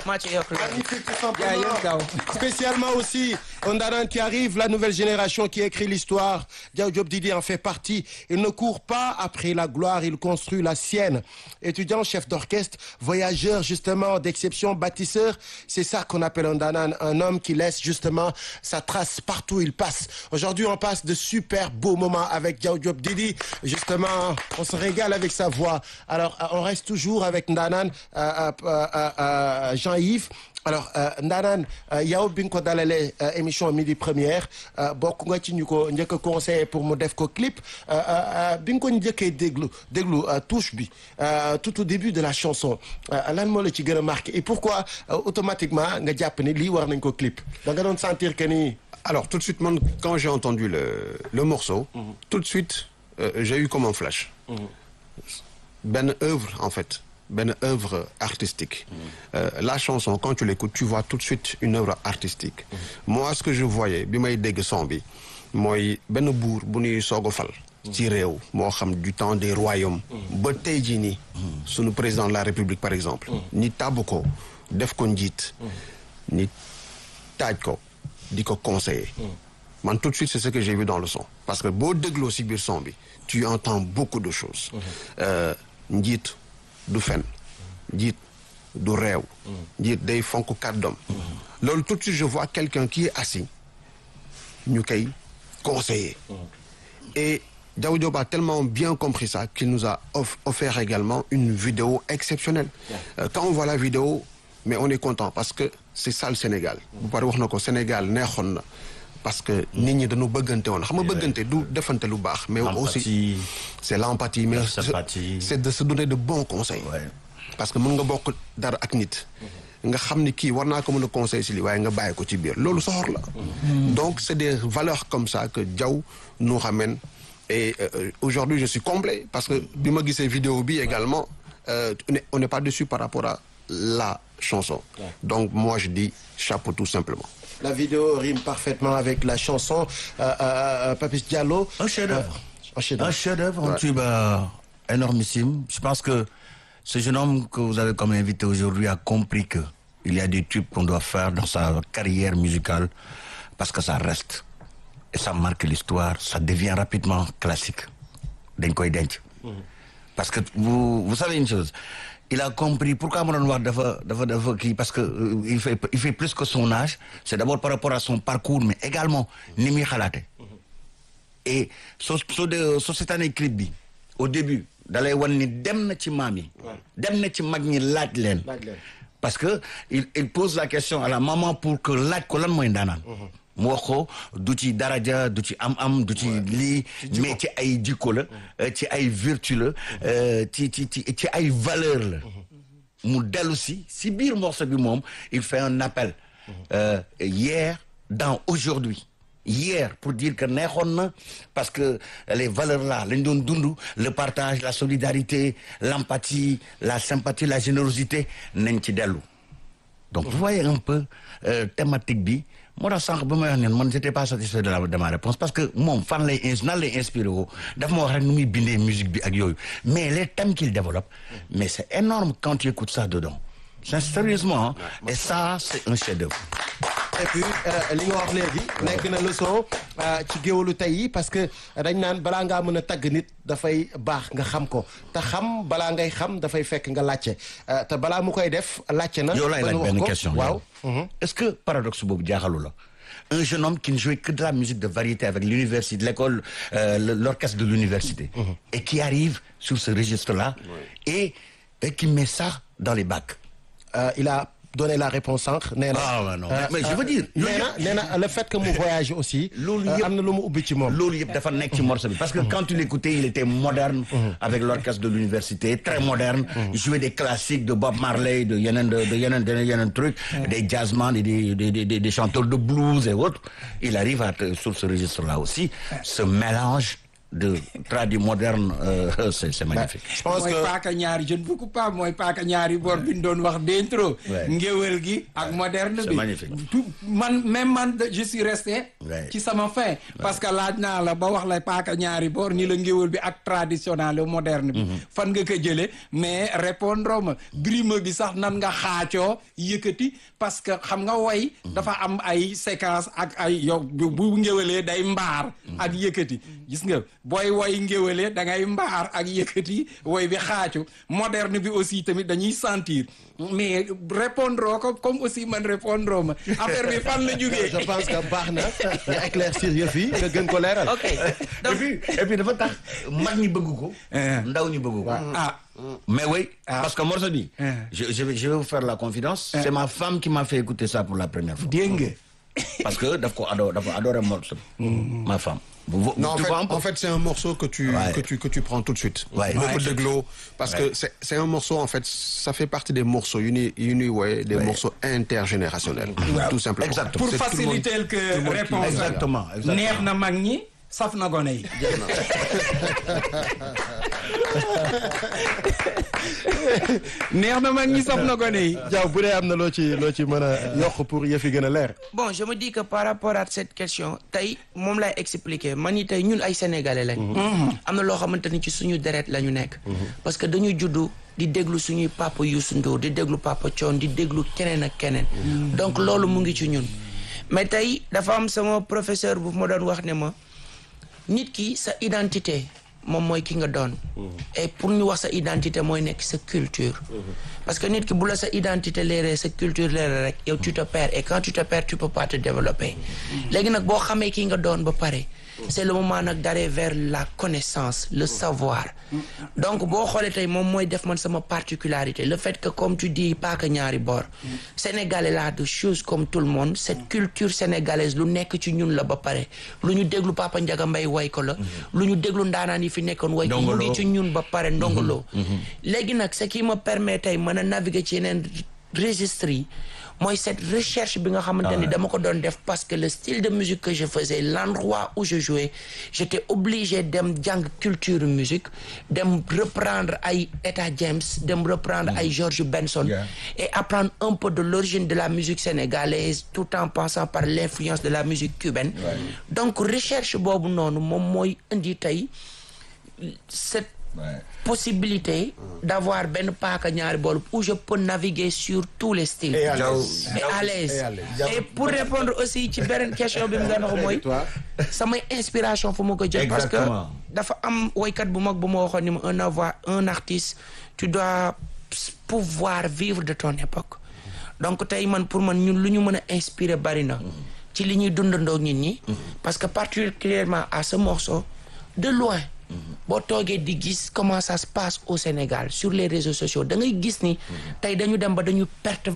maa ci yokk loolu. Magnifique, tout jaajëf simplement. Daw. Spécialement aussi, Ondaran qui arrive, la nouvelle génération qui écrit l'histoire. Diao Diop Didi en fait partie. Il ne court pas après la gloire, il construit la sienne. Étudiant, chef d'orchestre, voyageur justement d'exception, bâtisseur, c'est ça qu'on appelle Ondaran, un homme qui laisse justement sa trace partout où il passe. Aujourd'hui, on passe de super beaux moments avec Diao Diop Didi. Justement, on se régale avec sa voix. Alors, euh, on reste toujours avec Ndanan, euh, euh, euh, euh, Jean-Yves. alors ndaanaan yow bi nga ko dalalee émission midi première bokk nga ci ñu ko njëkk a conseillé pour mu def ko clip bi nga ko njëkkee déglu déglu touche bi tout au début de la chanson lan moo la ci gën a marqué et pourquoi automatiquement nga jàpp ni lii war nañ ko clip da nga doon sentir que ni. Alors tout de suite, moi, quand j'ai entendu le, le morceau, tout de suite, euh, j'ai eu comme un flash. Ben œuvre, en fait. Ben œuvre artistique. Euh, la chanson, quand tu l'écoutes, tu vois tout de suite une œuvre artistique. Moi, ce que je voyais, bi may dégg son bi, mooy benn buur bu ñuy soog a fal. ci réew moo xam du temps des royaumes. ba tey jii nii. sunu président de la république par exemple. ni tàbb ko def ko njiit. ni taaj ko di ko conseiller. man tout de suite c'est ce que j'ai vu dans le son. parce que boo dégloo si biir son bi tu entends beaucoup de choses. Euh, njiit du fen njiit du réew. njiit day fonk kàddoom. loolu tout de suite je vois quelqu'un qui est assis ñu koy conseiller. et Diao Diop a tellement bien compris ça qu'il nous a off- offert également une vidéo exceptionnelle. Euh, quand on voit la vidéo mais on est content parce que c'est ça le Sénégal. bu pare wax na ko Sénégal neexoon na parce que nit ñi dañu bëggante woon xam nga bëggante du defante lu baax. mais aussi Empathie. c'est l'empathie mais La c'est- sympathie. c'est de se donner de bons conseils. Ouais. parce que mën nga bokk dara ak nit. nga xam ni kii war naa ko mën a conseiller si lii waaye nga bàyyi ko ci biir loolu soxor la. donc c'est des valeurs comme ça que Diao nous ramène et euh, aujourd'hui je suis comblé parce que bi ma gisee vidéo bi également euh, on est- on n'est pas dessus par rapport à la chanson. donc moi je dis chapeau tout simplement. La vidéo rime parfaitement avec la chanson euh, euh, Papis Diallo. Un chef-d'œuvre. Euh, un chef-d'œuvre. Un chef-d'œuvre, un tube euh, énormissime. Je pense que ce jeune homme que vous avez comme invité aujourd'hui a compris que il y a des tubes qu'on doit faire dans sa carrière musicale parce que ça reste. Et ça marque l'histoire, ça devient rapidement classique. dañ koy denc. Parce que vous, vous savez une chose, il a compris pourquoi ma doon wax dafa dafa dafa kii parce que euh, il fait il fait plus que son âge. C'est d'abord par rapport à son parcours mais également ni muy xalaate et soo soo de soo seetaanee clip bi au début dalay wan ni dem na ci maam yi dem na ci mag ñi laaj leen Laaj leen. parce que il il pose la question à la maman pour que laaj ko lan mooy ndaanaan mu wax ko du ci daraja du ci am-am du ci lii mais ci ay jikko la euh, ci ay vertu la euh, ci ci ci ci ay valeur la mu dellu si si biir morceau bi moom il fait un appel euh, hier dans aujourd'hui hier pour dire que neexoon na parce que les valeurs là lañ doon dund le partage la solidarité l'empathie la sympathie la générosité nañ ci dellu donc vous voyez un peu euh, thématique bi moo tax sànq ba may wax ne man j'étais pas satisfait de la de ma réponse parce que moom fan lay ins nan lay inspiré woo daf ma wax rek nu muy bindee musique bi ak yooyu mais les thèmes qu'il développe mais c'est énorme quand tu écoutes ça dedans c'est sérieusement hein. et ça c'est un chef-d'œuvre et puis euh, li nga wax léegi nekk na leçon euh, ci géwalu tey yi parce que dañ naan balaa ngaa mën a tagg nit dafay baax nga xam ko te xam balaa ngay xam dafay fekk nga laajte euh, te balaa mu koy def laajte na. yow laay ba laaj nu wax benn ko. question waaw. yow. est-ce que paradoxe boobu jaaxalu la un jeune homme qui ne jouait que de la musique de variété avec l'université l'école euh, le- l'orchestre de l'université et qui arrive sur ce registre-là et, et qui met ça dans les bacs Euh, il a donné la réponse sànq nee na. Ah, ouais, non. euh, Mais je veux dire, nee loolu na nee na le fait que mu voyage aussi. Loolu euh, yëpp- am na lu mu ubbi ci moom. loolu yëpp dafa nekk ci morceau bi parce que quand tu l'écoutais il était moderne avec l'orchestre de l'université très moderne il jouait des classiques de Bob Marley de yeneen de de yeneen de yeneen trucs des jazzman et des des des des- des chanteurs de blues et autres il arrive à te- sur ce registre là aussi ce mélange de tradi moderne euh, c'est c'est magnifique. je pense mooy que paaka ñaari je ne vous coupe pas mooy paaka ñaari bor bi ñu doon wax d'intro Ouais. ngéwél gi ak moderne C'est bi magnifique. tout man même man de- je suis resté Ouais. ci sama fin parce que laaj naa la ba wax la paaka ñaari bor ni la ngéwél bi ak traditionnel moderne bi fan nga ko jële mais répondre ma brime bi sax nan nga xaacoo yëkkati parce que xam nga woy dafa am ay séquence ak ay yow bu bu ngéwélee day mbaar ak yëkkati gis nga booy woy ngéwélee da ngay mbaar ak yëkkati woy bi xaacu moderne bi aussi tamit dañuy sentir mais répondre ko comme aussi man répondre ma affaire bi fan la jógee je pense que baax na nga éclaircir yëf yi nga gën ko leeral. ok et donc puis et puis dafa tax mag ñi bëgg ko. Eh. ndaw ñi bëgg ko. ah Mais oui, Ah. parce que morceau bi, Eh. je, je, vais, je vais vous faire la confidence. C'est ma femme qui m'a fait écouter ça pour la première fois. dégg nga Parce que daf ko adore, dafa adoré morceau bi. Ma femme. Vous, vous, Non, en tu fait, vois un peu en fait, c'est un morceau que tu, Ouais. que tu, que tu prends tout de suite. Ouais. Beaucoup Ouais. de glow. Parce que c'est, c'est un morceau, en fait, ça fait partie des morceaux uni, uni ouais, des morceaux intergénérationnels. Tout simplement. Exactement. pour C'est tout le monde- faciliter que tout le monde qui- réponse Exactement, exactement. neex na mag ñi saf na gone yi neex na mag ñi saf na gone yi Diaw bu dee am na loo ci loo ci mën a yokk pour yëf yi gën a leer. bon je me dis que par rapport à cette question tey moom lay expliquer man ni tey ñun ay sénégalais lañ. am na loo xamante ni ci suñu deret la ñu nekk. parce que dañu juddu di déglu suñuy papa Youssou Ndour di déglu papa Thione di déglu keneen ak keneen. donc loolu mu ngi ci ñun. mais tey dafa am sama professeur bu ma doon wax ne ma nit ki sa identité moom mooy ki nga doon. et pour ñu wax sa identité mooy nekk sa culture. parce que nit ki bu la sa identité leeree sa culture leeree rek yow tu te perds et quand tu te perds tu peux pas te développer. léegi nag boo xamee ki nga doon ba pare. c'est le moment nag d'aller vers la connaissance le savoir. donc boo xoolee tey moom mooy def man sama particularité le fait que comme tu dis pas que ñaari boor. Sénégalais la de choses comme tout le monde cette culture sénégalaise lu nekk ci ñun la ba pare lu ñu déglu Papa Ndiaga Mbaye way ko la. lu ñu déglu ndaanaan yi fi nekkoon way ko mu ngi ci ñun ba pare ndongoloo. léegi nag ce qui me permet tey mën a naviguer ci yeneen registres yi mooy cette recherche bi nga xamante ni dama ko doon def parce que le style de musique que je faisais l'endroit où je jouais j'étais obligé dem jàng culture musique dem reprendre ay Etta James dem reprendre ay George Benson Yeah. et apprendre un peu de l'origine de la musique sénégalaise tout en passant par l'influence de la musique cubaine donc recherche boobu noonu moom mooy indi tey cette Ouais. possibilité d'avoir benn paaka ñaari bool où je peux naviguer sur tous les styles Et à Diaw- l'aise. et à l'aise Et à l'aise. et pour répondre aussi ci beneen question bi mu doon wax mooy samay inspiration fu ma ko jël parce que Exactement. dafa am woykat bu mag bu ma waxoon ni ma un avoir un artiste tu dois pouvoir vivre de ton époque donc tey man pour man ñun lu ñu mën a inspirer bari na ci li ñuy dundandoo nit ñi parce que particulièrement à ce morceau de loin boo toogee di gis comment ça se passe au Sénégal sur les réseaux sociaux da ngay gis ni tey dañu dem ba dañu perte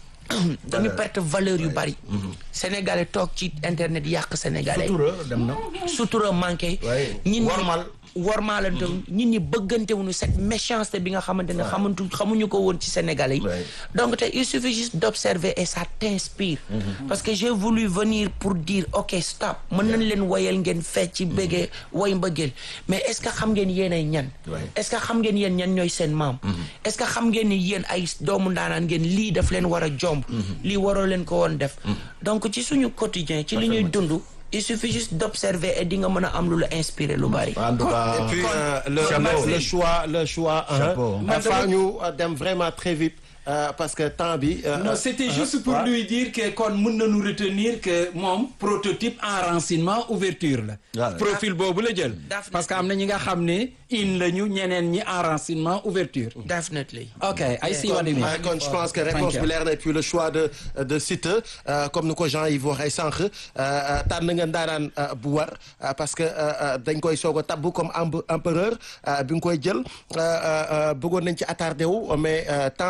dañu perte valeur yu bari sénégalais toog ci internet yàq sénégalais Sutura dem na. sutura manqué Ouais. ñit ñi Wormal. wormaalante nit ñi bëggantewuñu cette méchanceté bi nga xamante ne xamantu xamuñu ko woon ci sénégalais yi Ouais. donc tey il suffit juste d'observer et ça t'inspire parce que j'ai voulu venir pour dire ok stop mën nañ leen woyal ngeen fecc ci bëggee woy mbëggeel mais est-ce que xam ngeen yéen ay ñan Ouais. est-ce que xam ngeen yéen ñan ñooy seen maam est-ce que xam ngeen ni yéen ay doomu ndaanaan ngeen lii daf leen war a jomb lii waroo leen ko woon def donc ci suñu quotidien ci li ñuy dund il suffit juste d'observer et di nga mën a am lu la inspirer lu bari En tout cas, Et puis euh, le, Chapeau. le, le choix le choix Chapeau. hein, dafa ñu euh, dem vraiment très vite euh, parce que temps bi euh, non euh, c'était euh, juste pour ouais. lui dire que kon mën nañu retenir que moom prototype enracinement ouverture la Ouais. profil boobu la jël Definitely. parce que am na ñi nga xam ne in la ñu ñeneen ñi enracinement ouverture definitely ok I see what you mean. Ouais, kon je pense que réponse Thank bi you. leer na et puis le choix de de Siteu euh, comme ni ko Jean-Yves waxee sànq euh, euh, tànn nga ndaanaan euh, bu war euh, parce que euh, euh, dañ koy soog a tabbu comme emp- empereur euh, bi nga koy jël euh, euh, euh, bëggoon nañ ci attardé wu mais euh, temps bi la ñuy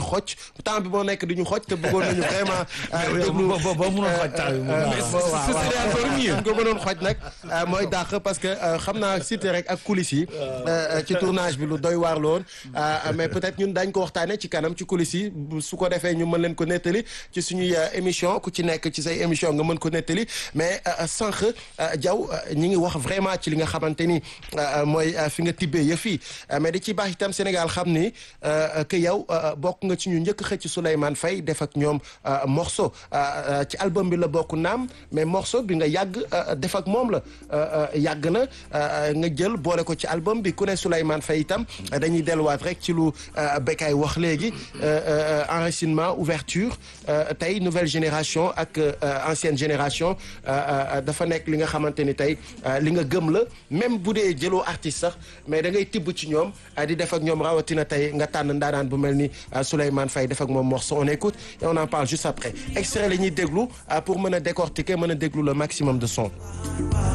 xoj temps bi moo nekk di ñu xoj te bëggoon nañu vraiment euh, déglu ba ba mënoon xoj temps bi mu euh, baax. waaw, waaw, ce serait waaw. encore mieux. Suñ ko mënoon xoj nag euh, mooy dàq parce que euh, xam naa cité rek ak coulisses yi euh, ci tournage bi lu doy waar la woon euh, mais peut-être ñun dañ ko waxtaane ci kanam ci coulisses yi bu- su ko defee ñu mën leen ko nettali ci suñuy euh, émission ku ci nekk ci say émission nga mën ko nettali mais euh, sànq euh, Diaw euh, ñi ngi wax vraiment ci li nga xamante ni euh, mooy euh, fi nga tibbee yëf yi Euh, mais di ci baax itam Sénégal xam ni euh, que yow euh, bokk nga ci ñu njëkk xëcc Souleymane Faye def ak ñoom euh, morceau Euh, euh, ci album bi la bokk naam mais morceau bi nga yàgg euh, def ak moom la Euh, euh, yàgg na euh, nga jël boole ko ci album bi ku ne Souleymane Faye itam euh, dañuy delluwaat rek ci lu euh, Bekay wax léegi euh, euh, enracinement ouverture euh, tey nouvelle génération ak euh, ancienne génération euh, euh, dafa nekk li nga xamante ni tey euh, li nga gëm la même bu dee jëloo artiste sax mais da ngay tibb ci ñoom euh, di def ak ñoom rawatina tey nga tànn ndaanaan bu mel ni euh, Souleymane Faye def ak moom morceau on écoute et on en parle juste après extrait la ñuy déglu euh, pour mën a décortiquer mën a déglu le maximum de son